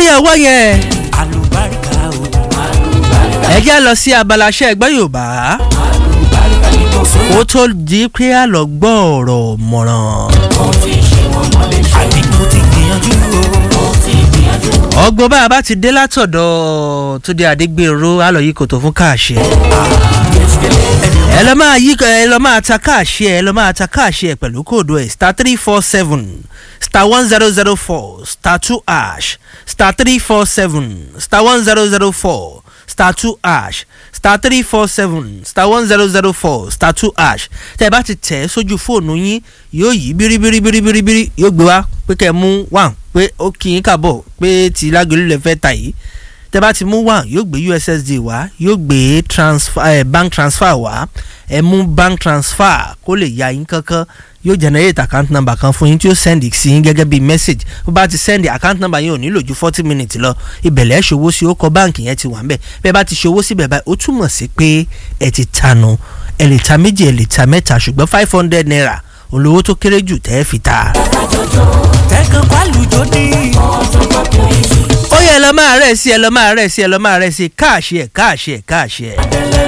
lórí ẹ̀wọ́ yẹn àlùbáríkà o ẹ jẹ́ lọ sí abala iṣẹ́ ẹgbẹ́ yorùbá àlùbáríkà ní kò sóyè. kó tó di pé a lọ gbọ́ ọ̀rọ̀ mọ̀ràn. mo ti ṣe wọn mọ́lẹ̀ ṣe. àní mo ti gbìyànjú o. mo ti gbìyànjú. ọgbọ́n bá a bá ti dé látọ̀dọ̀ tó di àdégbèrò alọ̀ yìí kò tó fún káàṣẹ. ẹ lọ máa yí ẹ lọ máa ta káàṣẹ ẹ lọ máa ta káàṣẹ pẹ̀lú kóòdù ẹ̀ star three four seven star one zero zero four star two ash star three four seven star one zero zero four star two ash star three four seven star one zero zero four star two ash tẹ́ ẹ bá ti tẹ̀ ẹ́ sójú fóònù yín yóò yí bíríbíríbíríbírí yóò gbé wá pé kẹ́ ẹ mú one pé ó kì í kàbọ̀ pé tí lágbèlú lè fẹ́ ta yìí tẹ́ bá ti mú one yóò gbé ussd wá yóò gbé transfer, eh, bank transfer wá ẹ mú bank transfer kó lè ya yín kankan yóò generate account number kan fún yín tí yóò send sí yín gẹ́gẹ́ bí message bó bá ti send account number yín ò nílò ju forty minutes lọ ìbẹ̀lẹ̀ ṣòwò sí ó kọ báǹkì yẹn ti wà ń bẹ̀ bẹ́ẹ̀ bá ti ṣòwò síbẹ̀ báyìí ó túmọ̀ sí pé ẹ ti tanu ẹ lè ta méjì ẹ lè ta mẹ́ta ṣùgbọ́n five hundred naira olówó tó kéré jù tẹ́ ẹ fi ta. tẹ́kàn pálùjọ ní. ó yẹ ẹ lọ máa rẹ̀ sí ẹ lọ máa rẹ̀ sí ẹ lọ máa rẹ̀ sí káàṣì ẹ̀ káàṣì ẹ̀ káàṣì ẹ̀.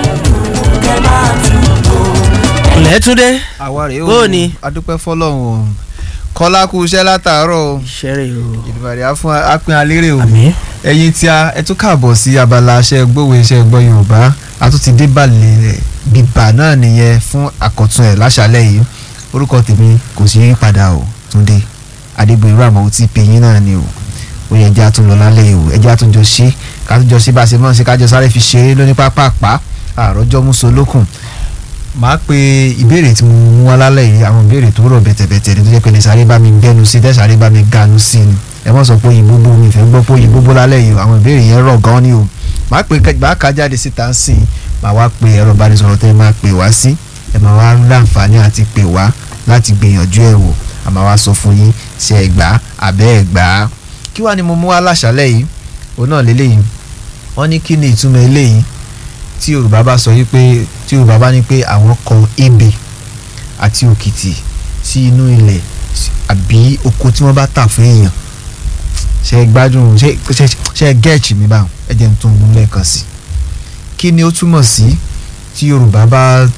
lẹ́túndé àwa rèé o Bó o ni? adúpẹ́ fọlọ́run o kọ́lá kú iṣẹ́ látàárọ̀ o ṣẹ́rẹ̀ o ìdìbàdì á fún apin alérè o àmì ẹ̀yin tí a ẹ tún káàbọ̀ sí abala aṣẹ́ gbówó iṣẹ́ gbọ́ yorùbá a tún ti dé balẹ̀ rẹ̀ bíbà náà nìyẹn fún àkọ́tún ẹ̀ láṣálẹ̀ yìí orúkọ tèmi kò sí padà o túndé adébóyèrú àmọ́ tí pè yín náà ni o ó yẹ ẹjẹ́ àtún lọ lálẹ́ yìí o ẹjẹ́ àtún jọ ṣe kájọ jọ ṣe bá a ṣe mọ́ ṣe kájọ sáré fi ṣeré lóní pápápá àròjọ mùsùlùkùn màá pe ìbéèrè tí mo mú wá lálẹ́ yìí àwọn ìbéèrè tó rọ̀ bẹ̀tẹ̀bẹ̀tẹ̀ ní tó jẹ́ pé lè sáré bá mi gbẹ́nu sí tẹ́ sáré bá mi ganu sí ni ẹ mọ̀ sọ pé òyìnbó bó mi fẹ́ gbọ́ pé òyìnbó bó lálẹ́ yìí àwọn ìbéèrè yẹn rọ̀ gan ni o màá pe màá ka jáde síta ń sìn màá wá pe ẹ̀rọ ìbánisọ̀rọ̀ tẹ́ ẹ máa pè wá sí ẹ máa wá láǹfààní àti pè wá láti gbìyànjú ẹ̀ wò àmọ́ wá sọ fún yín ṣe ẹ gbà á àbẹ́ ẹ gbà á kí wàá ni mo mú wá láṣálẹ̀ yìí òun náà lélẹ́yìn wọ́n ní kí ni ìtumọ̀ eléyìí tí yorùbá bá sọ wípé tí yorùbá bá ní pé àwọn kọ ebè àti òkìtì sí inú ilẹ̀ àbí oko tí wọ́n bá tà fún èèyàn ṣe é gbádùn ṣe ṣe ṣe é gẹ́ẹ̀chì mi báwọn ẹ jẹ́ n tún un lẹ́ẹ̀kan sí kí ni ó túmọ̀ sí tí yorùbá bá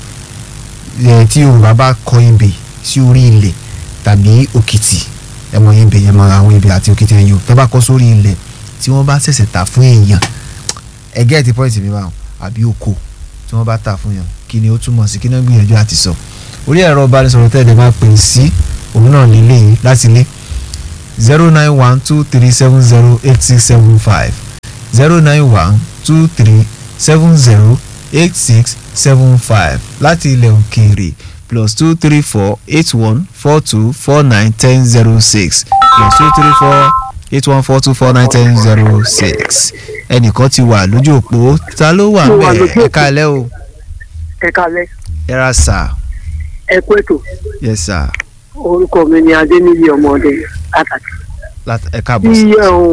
ẹ tí yorùbá bá kọ ebè sí orí ilẹ̀ tàbí òkìtì ẹ mọ ebè ẹ mọ àwọn ebè àti òkìtì ẹ̀yìn o tẹ́ bá kọ sórí ilẹ̀ tí wọ́n bá ṣẹ̀ṣẹ̀ tà fún èèyàn ẹ gẹ́ẹ̀tì pọ́ìntì mi báwọn àbí oko tí wọ́n bá tà fún yàn kí ni ó túmọ̀ sí kí ni wọ́n gbìyànjú àti sọ orí ẹ̀rọ ìbánisọ̀rọ̀ tẹ́lẹ̀ máa pè sí òun náà nílé yìí láti lé zero nine one two three seven zero eight six seven five zero nine one two three seven zero eight six seven five láti ilẹ̀ òkèèrè plus two three four eight one four two four nine ten zero six plus two three four eight one four two four nine ten zero six ẹnìkan ti wà lójú òpó ta ló wà Mo wà ńbẹ̀ lójú ẹ òpó. káalẹ́ o ẹ kalẹ ẹ ra sà ẹ kú ètò yes sà orúkọ mi ni adéníyí ọmọdé pàtàkì Lát- ẹ tí káàbọ̀ sí.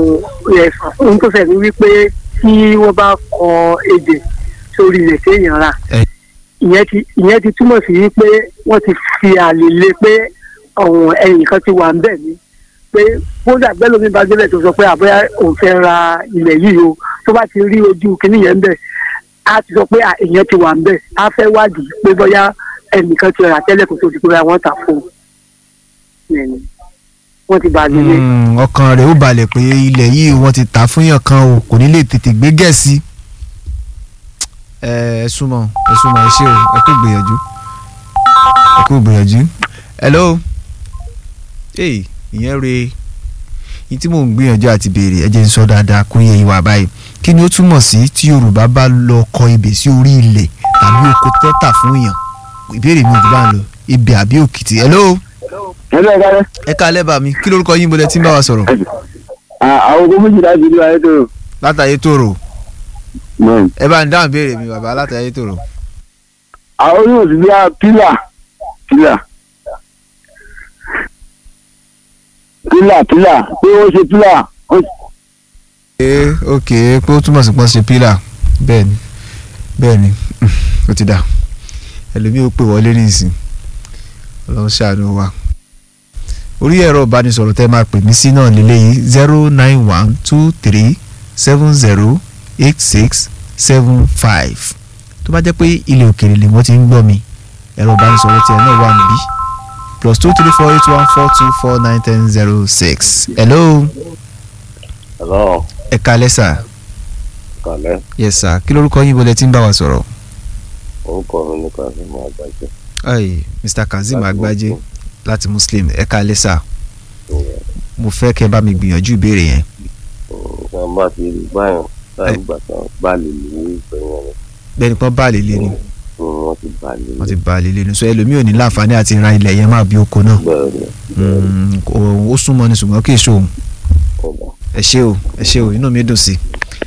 ohun tó fẹ́ mi wípé tí wọ́n bá kọ èdè sórí ilẹ̀ téèyàn rà Ẹ. ìyẹn ti ìyẹn ti túmọ̀ sí wípé wọ́n ti fi àlè lé pé ọ̀hún ẹ̀yìn kan ti wà ń bẹ̀ ni pé kódà gbẹ́lómi bá débẹ̀ tó sọ pé àbúyá òun fẹ́ ra ilẹ̀ yìí o tó bá ti rí ojú kínní yẹn ń bẹ̀ á ti sọ pé à, ìyẹn ti wà ń bẹ̀ á fẹ́ wádìí pé bóyá ẹnìkan ti rà tẹ́lẹ̀ kó tó di pé bóyá wọ́n tà fún un wọ́n ti bàlẹ̀ lé. Mm, ọkàn rẹ̀ ó balẹ̀ pé ilẹ̀ yìí wọ́n ti tà fún yàn kan o kò ní lè tètè gbé gẹ̀ẹ́sì. ẹ ẹ súnmọ́ ẹ súnmọ́ ẹ ṣé o ẹ kú gbìyànjú ẹ kú gbìyànjú. hello ee ìyẹn re yìí tí mò ń gbìyànjú àti béèrè ẹ jẹ́ n sọ dáadáa kó yẹ ìwà báyìí kí ni ó túmọ̀ sí tí yorùbá bá lọ kọ ebè sí orí ilẹ̀ tàbí oko tó tà fún yàn ìbéèrè mi ò jù bá ń lọ ebè àbí òkìtì hello ẹgbẹ́ ìkálẹ̀ ẹ ká lẹ́bàá mi kí lórúkọ yín bọ́lẹ̀ tí ń bá wa sọ̀rọ̀ àwọn ogun méjì láti ìlú ayétòrò látàyé tòrò mọ̀ ẹ bá ń dáhùn béèrè mi bàbá látàyé tòrò. àwọn onímọ̀ sí bí i pílà pílà pílà pílà pé ó ṣe pílà ó ee ok pé ó túmọ̀ sí pọ́n ṣe pílà bẹ́ẹ̀ ni bẹ́ẹ̀ ni ó ti dà ẹlòmíì ó pè wọlé nísìn ọlọ́run ṣàánú wa orí ẹ̀rọ ìbánisọ̀rọ̀ tẹ́ máa pè mí sí náà lélẹ́yìí zero nine one two three seven zero eight six seven five tó bá jẹ́ pé ilẹ̀ òkèèrè lè wọ́n ti ń gbọ́ mi ẹ̀rọ ìbánisọ̀rọ̀ tiẹ̀ náà wà níbí plus two three four eight one four two four nine ten zero six hello Hello, ẹ kalẹ́ sà kàlẹ́. yes sà kí lórúkọ yín bọ́lẹ̀ tí ń bá wa sọ̀rọ̀ Orúkọ mi ní Kazeem Àgbájé. Ay, mr kazeem Láti agbájé Muslim. láti muslim ẹ kalẹ́ sà mo fẹ́ kẹ́ bá mi gbìyànjú ìbéèrè yẹn Ṣé wọ́n bá ti rí báyọ̀ láì gbà tán bá lè lè ní ìgbẹ̀yìn rẹ̀? bẹ́ẹ̀ ni pọ́n bá lè lé ni Wọ́n ti bá lè wọ́n ti bá lè lé ni so ẹlòmíì ò ní láǹfààní àti ra ilẹ̀ yẹn máa bí oko náà bẹ̀rẹ̀ rẹ̀. Mm, ó ó súnmọ́ ni ṣùgbọ́n kì í ṣe òun Ọ̀dà. ẹ ṣé o ẹ ṣé o inú mi dùn sí i.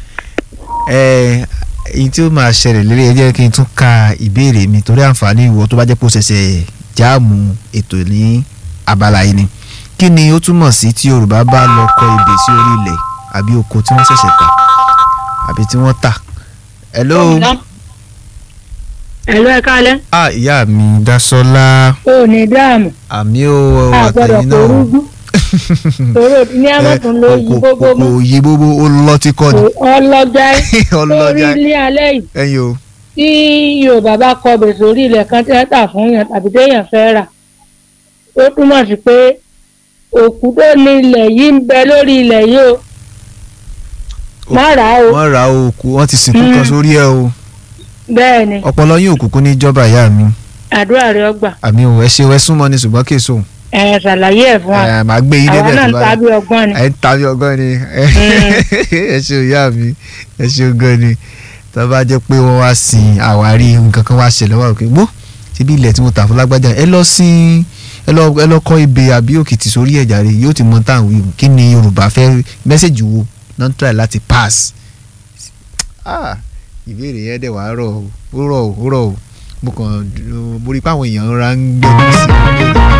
ẹ èyí tí ó máa ṣẹlẹ̀ lérí ẹ jẹ́ kí n tún ka ìbéèrè mi torí àǹfààní ìwọ tó bá jẹ́ pé ó ṣẹ̀ṣẹ̀ jáàmù ètò ní abala yìí ni kí ni ó túmọ̀ sí tí Yorùbá bá lọ kọ ebè sí orí ilẹ̀ àbí oko tí wọ́n ṣẹ̀ṣẹ̀ tà àbí tí wọ́n tà. hello ẹ̀lọ́ ẹ̀ka alẹ́ ah ìyá mi Dásọ́lá ò ní dáàmú àmì ó àgbọ̀dọ̀ àtẹ̀yìn náà porúgbú tòró ní amọ̀tún ló yí gbogbo kò mú yí gbogbo ó lọ tí kọ́ ni ọlọ́jà lórí ọlọ́jà ilé alẹ́ yìí ẹ̀yin o tí yorùbá bá kọ bèsè orí ilẹ̀ kan tẹ́ tà fún yàn tàbí téèyàn fẹ́ rà ó túmọ̀ sí pé òkú tó ní ilẹ̀ yìí ń bẹ lórí ilẹ̀ yìí o má rà á o wọ́n ra òkú wọ́n ti sìnkú kan Mm. sórí ẹ̀ o bẹ́ẹ̀ ni ọpọlọ yín òkùnkùn ní ìjọba ìyá mi àdúrà rẹ ọgbà àmì ò ẹ ṣe ẹ súnmọ́ ni ṣùgbọ́n kì í sóhun ẹ̀ ṣàlàyé ẹ̀ fún wa ẹ máa gbé yín àwa débẹ̀ náà tó ń bá tàbí ọgbọ́n ni ẹ ń tàbí ọgọ́ ni ẹ ṣe ìyá mi ẹ ṣe ọgọ́ ni tó bá jẹ́ pé wọ́n wá sin àwárí nǹkan kan wá ṣẹlẹ̀ wá òkè gbó síbi ilẹ̀ tí mo tà fún lágbájá ẹ lọ sin ẹ lọ ẹ lọ kọ́ ebè àbí òkìtì sórí ẹ̀jà rẹ̀ yóò ti mọ táwọn wíwù kí ni Yorùbá fẹ́ mẹ́sẹ̀gì wo non try láti pass ah ìbéèrè yẹn dẹ̀ wá rọ̀ o ó rọ̀ o ó rọ̀ o mo kàn mo rí i pé àwọn èèyàn ra ń gbẹ́jú sí i